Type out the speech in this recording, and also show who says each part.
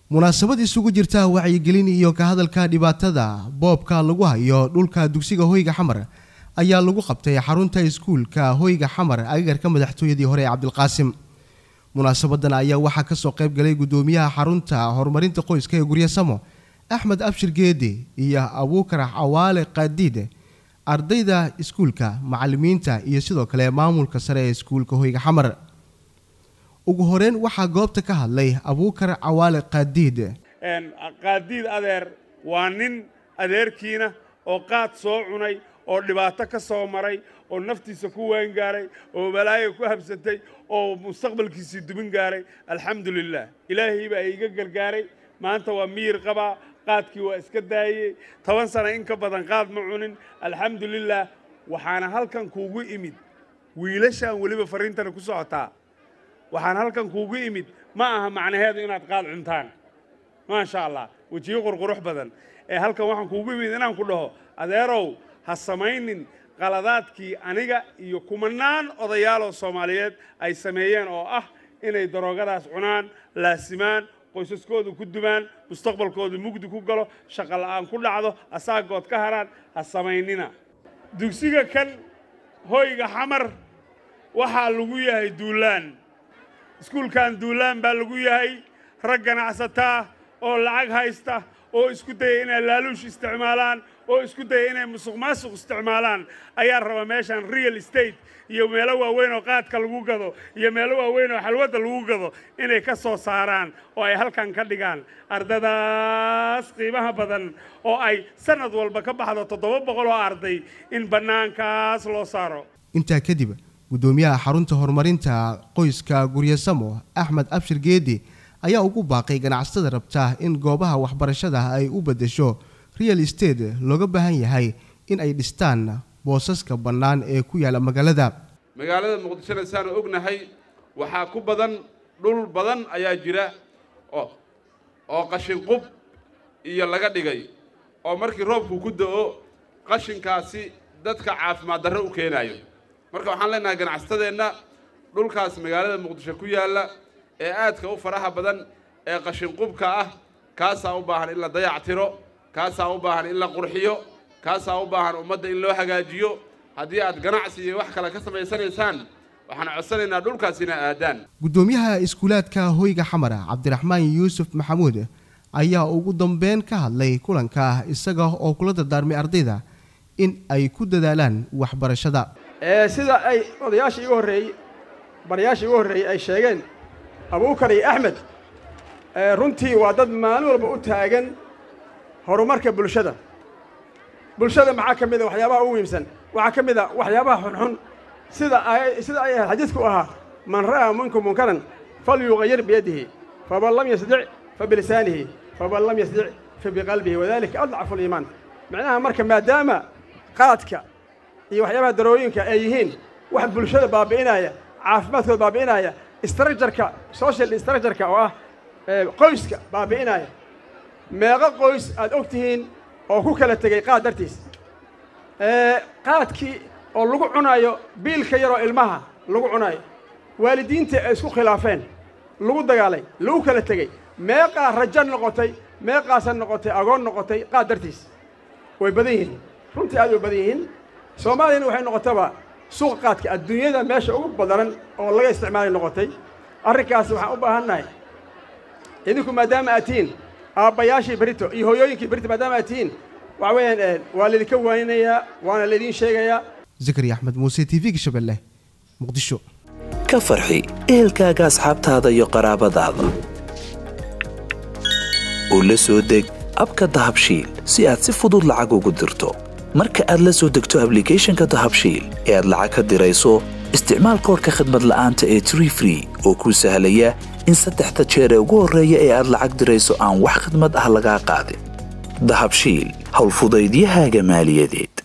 Speaker 1: munaasabad isugu jirta wacyigelin iyo ka hadalka dhibaatada boobka lagu hayo dhulka dugsiga hoyga xamar ayaa lagu qabtay xarunta iskuulka hoyga xamar agagarka madaxtooyadii hore ee cabdilqaasim munaasabadan ayaa waxaa kasoo qayb galay gudoomiyaha xarunta horumarinta qoyska ee guryo samo axmed abshir geedi iyo abuukar cawaale qaadiid ardayda iskuulka macalimiinta iyo sidoo kale maamulka sare ee iskuulka hoyga xamar ugu horeyn waxaa goobta ka hadlay abuukar cawaale qaadiid
Speaker 2: qaadiid adeer waa nin adeerkiina oo qaad soo cunay oo dhibaato ka soo maray oo naftiisa ku waangaaray oo balaayo ku habsatay oo mustaqbalkiisii dubin gaaray alxamdu lilah ilaahay baa iiga gargaaray maanta waa miyir qabaa qaadkii waa iska daayey toban sana in ka badan qaad ma cunin alxamdu lilah waxaana halkan kuugu imid wiilashaan weliba fariintana ku socotaa waxaan halkan kuugu imid ma aha macnaheedu inaad qaad cuntaan maasha allah wejiyo qurqurux badan ee halkan waxaan kuugu imid inaan ku dhaho adeerow ha samaynin qaladaadkii aniga iyo kumanaan odayaaloo soomaaliyeed ay sameeyeen oo ah inay daroogadaas cunaan laasimaan qoysaskoodu ku dumaan mustaqbalkoodu mugdi ku galo shaqo la'aan ku dhacdo asaagood ka haraan ha samaynina dugsiga kan hoyga xamar waxaa lagu yahay duulaan iskuulkan duulaan baa lagu yahay rag ganacsataa oo lacag haysta oo isku daya inay laaluush isticmaalaan oo isku daya inay musuq maasuq isticmaalaan ayaa raba meeshan real estate iyo meelo waaweyn oo qaadka lagu gado iyo meelo waaweyn oo xalwadda lagu gado inay ka soo saaraan oo ay halkan ka dhigaan ardadaas qiimaha badan oo ay sanad walba ka baxdo toddoba boqol oo arday in bannaankaas loo saaro
Speaker 1: intaa kadib gudoomiyaha xarunta horumarinta qoyska guryasamo axmed abshir geedi ayaa ugu baaqay ganacsatada rabta in goobaha waxbarashada ay u beddesho real estate looga baahan yahay in ay dhistaan boosaska bannaan ee ku yaalla magaalada
Speaker 3: magaalada muqdishona saanu ognahay waxaa ku badan dhul badan ayaa jira oo oo qashin qub iyo laga dhigay oo markii roobku ku da'o qashinkaasi dadka caafimaad darro u keenaayo marka waxaan leenahay ganacsatadeenna dhulkaas magaalada muqdisho ku yaalla ee aadka u faraha badan ee qashinqubka ah kaasaa u baahan in la dayactiro kaasaa u baahan in la qurxiyo kaasaa u baahan ummadda in loo hagaajiyo haddii aad ganacsi iyo wax kale ka samaysanaysaan waxaan codsanaynaa dhulkaas inaa aadaan
Speaker 1: gudoomiyaha iskuulaadka hoyga xamara cabdiraxmaan yuusuf maxamuud ayaa ugu dambeyn ka hadlay kulanka isaga oo kula dardaarmay ardayda in ay ku dadaalaan waxbarashada
Speaker 4: sida ay odayaashii igu horreeyey barayaashii igu horreeyey ay sheegeen abuukar iyo axmed runtii waa dad maalin walba u taagan horumarka bulshada bulshada maxaa ka mid a waxyaabaha ugu muhiimsan waxaa ka mid a waxyaabaha xunxun sida ay sida ay ahayd xadiidku ahaa man ra'aa minkum munkaran falyuqayir biyadihi faman lam yasdic fabilisaanihi faman lam yasdic fabiqalbihi wadalika adcafu liimaan macnaha marka maadaama qaadka iyo waxyaabaha darooyinka ay yihiin wax bulshada baabi'inaya caafimaadkooda baabi'inaya structureka social structureka oo ah qoyska baabi'inaya meeqo qoys aad og tihiin oo ku kala tegey qaad dartiis qaadkii oo lagu cunaayo biilka yaroo ilmaha lagu cunaayo waalidiinta ay isku khilaafeen lagu dagaalay lagu kala tegey meeqaa rajo noqotay meeqaasa noqotay agoon noqotay qaad dartiis way badan yihiin runtii aad way badan yihiin soomaaliyana waxay noqotaba suuqa qaadka adduunyada meesha ugu badanan oo laga isticmaalay noqotay arrinkaasi waxaan u baahannahay idinku maadaama aad tihiin aabbayaashii berito iyo hooyooyinkii berito maadaama aad tihiin waxa weeyaan waa laydinka waaninayaa waana laydiin sheegayaa
Speaker 1: zakari axmed muuse t v-ga shabeelle muqdisho
Speaker 5: ka farxi ehelkaaga asxaabtaada iyo qaraabadaada oo la soo deg abka dahabshiil si aad si fudud lacag ugu dirto marka aad la soo degto ablicathonka dahabshiil ee aad lacag ka dirayso isticmaal koorka khadmad la'aanta ee tree free oo kuu sahlaya in saddexda jeer ee ugu horreeya ee aad lacag dirayso aan wax khidmad ah lagaa qaadin dahabshiil howlfudaydiyahaaga maaliyadeed